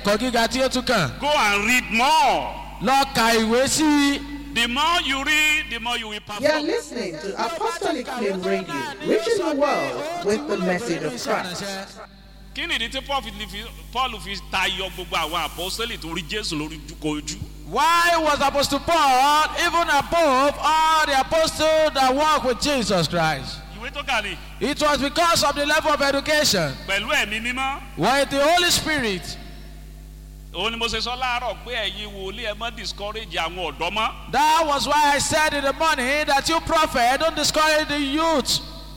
ẹ̀kọ́ gíga tí ó tún kàn Go and read more. lọ ka ìwé sí i. The more you read, the more you will You are perform. listening to Apostolic Flame Radio, reaching the world with the message of Christ. Kí ni ìdí tí Paul fi- fi- Paul fi tayọ gbogbo àwọn àpọ́sítélì tó rí Jésù lórí kojú? Why was Apostle Paul even above all the apostles that walk with Jesus Christ? Ìwé tó kà ní It was because of the level of education. pẹ̀lú ẹ̀mí mímọ́. With the Holy Spirit, Òun ni mo ṣe sọ láàárọ̀ pé ẹ̀yin wòlíì ẹ mọ́ discourage àwọn ọ̀dọ́ mọ́. that was why I said in the morning that you prophet don't discourage the youth.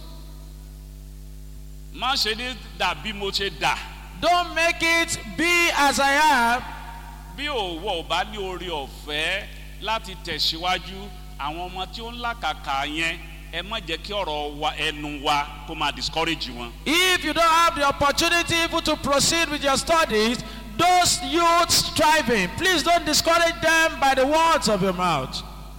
Má ṣe ní dàbí mo ṣe dà. Don't make it be as I am. Bí òwò ò bá ní oore ọ̀fẹ́ láti tẹ̀síwájú àwọn ọmọ tí ó ń làkàkà yẹn ẹ má jẹ́ kí ọ̀rọ̀ wa ẹnu wa kó máa discourage wọn. If you don't have the opportunity even to proceed with your studies, those youths striving, please don't discourage them by the words of your mouth.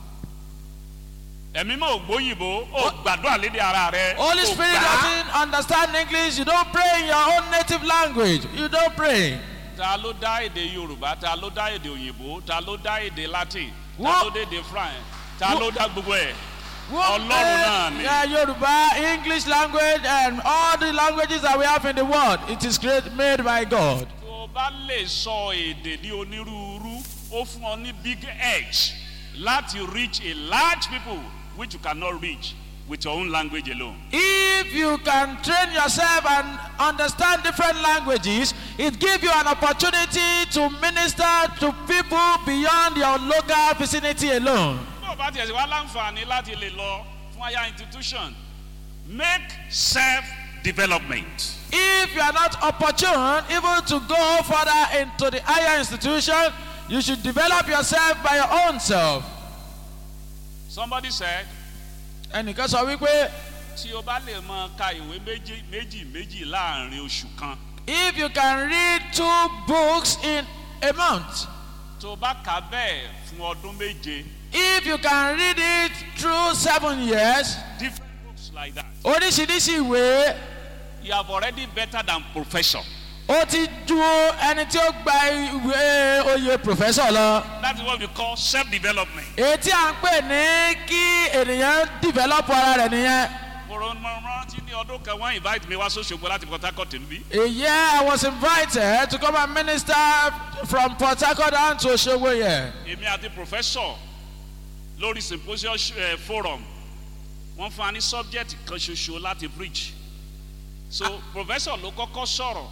Ẹ̀mí mọ̀ ògbóyìnbó ó gbàdúrà lédè ara rẹ̀. Holy ó Spirit gbà á. doesn't understand English. You don't pray in your own native language. You don't pray. ta ló dá èdè yorùbá ta ló dá èdè òyìnbó ta ló dá èdè latin ta Wọ́n- ló dá èdè france ta Wọ́n- ló dá gbogbo ẹ̀ Wọ́n Ọlọ́run pray, náà ni. yeah, Yoruba, English language, and all the languages that we have in the world. It is great, made by God. tó o bá lè sọ èdè ní onírúurú ó fún ọ ní big edge láti reach a large people which you cannot reach with your own language alone. If you can train yourself and understand different languages, it gives you an opportunity to minister to people beyond your local vicinity alone. bó o bá tiẹ̀ sí wá láǹfààní láti lè lọ fún higher institution make self development. If you are not opportune even to go further into the higher institution, you should develop yourself by your own self. somebody said ẹnìkan sọ wípé tí o bá lè mọ ka ìwé méjì méjì méjì láàrin oṣù kan if you can read two books in a month, tó o bá kà á bẹ́ẹ̀ fún ọdún méje if you can read it through seven years, different books like that oríṣiríṣi ìwé you have already better than professor ó ti ju ẹni tí ó gba ìwé oyè professor lọ. that is what we call self development. èyí tí à ń pè ní kí ènìyàn develop ara rẹ̀ nìyẹn. rántí ní ọdún kan wọ́n invite mi wá sóṣogbo láti port harcourt níbí. A year I was invited to come and minister from Port Harcourt down to Osogbo here. èmi àti professor lórí symposium uh, forum wọ́n fún wa ní subject kan ṣoṣo láti preach so professor ló kọ́kọ́ sọ̀rọ̀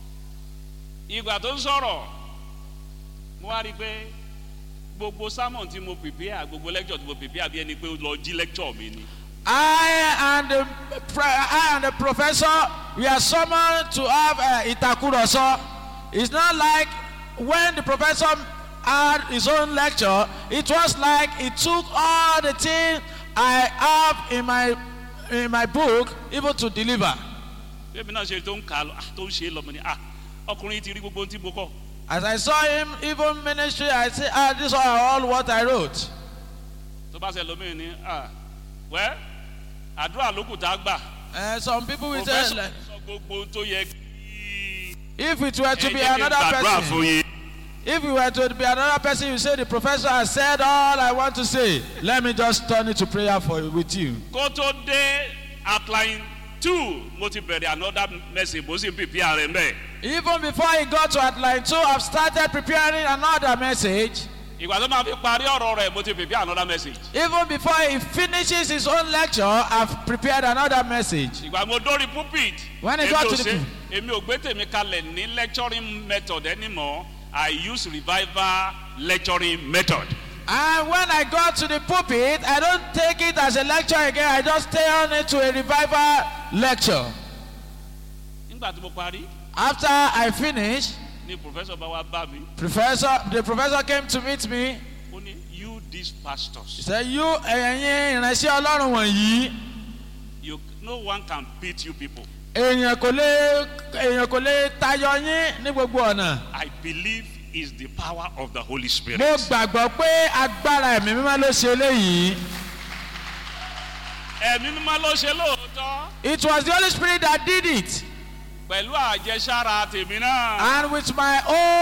ìgbà tó ń sọ̀rọ̀ mo wá rí i pé gbogbo sermon tí mo prepare gbogbo lecture tí mo prepare bí ẹni pé ó lọ jí lecture mi ni. I and the, pre- I and the professor, we are summoned to have uh, Itakuroso. It's not like when the professor had his own lecture, it was like he took all the things I have in my, in my book even to deliver. bébí náà ṣe tó ń kà á lọ ah, tó ń ṣe é lọ mo ní ah ọkùnrin ti rí gbogbo ohun tí mo kọ As I saw him, even ministry, I said, ah, these are all what I wrote. tó bá ṣe lómìn ní ah wẹ́ àdúrà ló kù tá a gbà Uh, some people will say, professor like, sọ gbogbo ohun tó yẹ kí if it were to ẹ be jẹ́ kí n another gbàdúrà person, fún yín. If you were to be another person, you say the professor has said all I want to say. Let me just turn it to prayer for with you. kó tó dé outline two mo ti bẹ̀rẹ̀ another message mo sì ń pèpè ààrẹ mẹ́. Even before he got to outline two, I've started preparing another message. ìgbà tó máa fi parí ọ̀rọ̀ rẹ̀ mo ti pèpè another message. Even before he finishes his own lecture, I've prepared another message. ìgbà mo dórí pulpit. When he èmi got ò to the ṣe- èmi ò gbé tèmi kalẹ̀ ní lecturing method anymore I use revival lecturing method. And when I got to the pulpit, I don't take it as a lecture again. I just turn it to a revival lecture. nígbà tí mo parí After I finished, ni professor bá wá bá mi professor, the professor came to meet me. ó ní you these He pastors said, "You ẹ̀yin ìránṣẹ́ Ọlọ́run wọ̀nyí." you no one can beat you people. èèyàn kò lè èèyàn kò lè tayọ yín ní gbogbo ọ̀nà. I believe is the power of the Holy Spirit. mo gbàgbọ́ pé agbára ẹ̀mí mímọ́ ló ṣe eléyìí. ẹ̀mí mímọ́ ló ṣe lóòótọ́ it was the holy spirit that did it pẹ̀lú àjẹsára tèmi náà. and with my own.